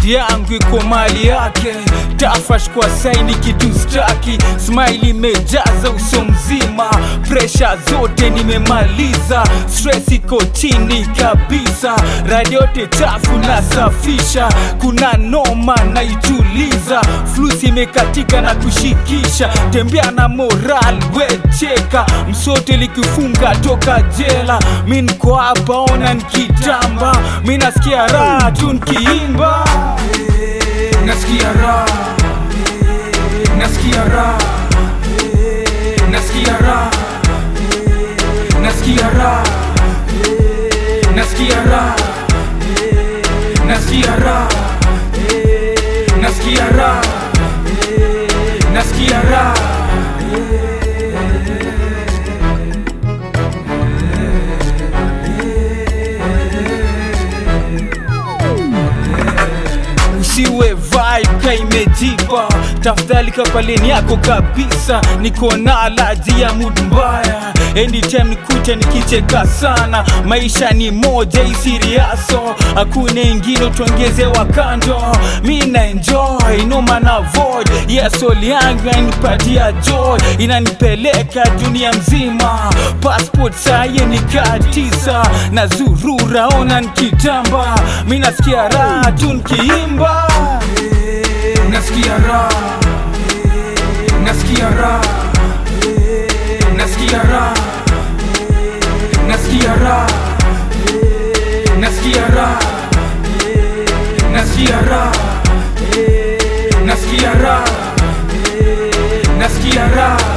mind yangu iko mali yake tafash kwa saini kitu staki smile imejaza uso mzima presha zote nimemaliza stress iko chini kabisa radi yote chafu nasafisha kuna noma naituliza flus imekatika na kushikisha tembea na moral wecheka msote likifunga toka jela mi niko hapa ona nikitamba mi nasikia raha tu nkiimba nasikia raha nasikia raha nasikia raha nasikia raha nasikia raha nasikia raha nasikia raha nasikia raha usiwe vibe ka imejipa tafadhali kapaleni yako kabisa niko na alaji ya mood mbaya anytime nikute nikicheka sana maisha ni moja isiriaso hakuna ingine tuongezewa kando mi na enjoy noma na void yesoli yangu inanipatia joy inanipeleka dunia mzima passport saye nikaa tisa na zurura ona nikitamba mi nasikia raha tu nikiimba nasikia raha nasikia raha nasikia raha nasikia raha nasikia raha nasikia raha nasikia raha nasikia raha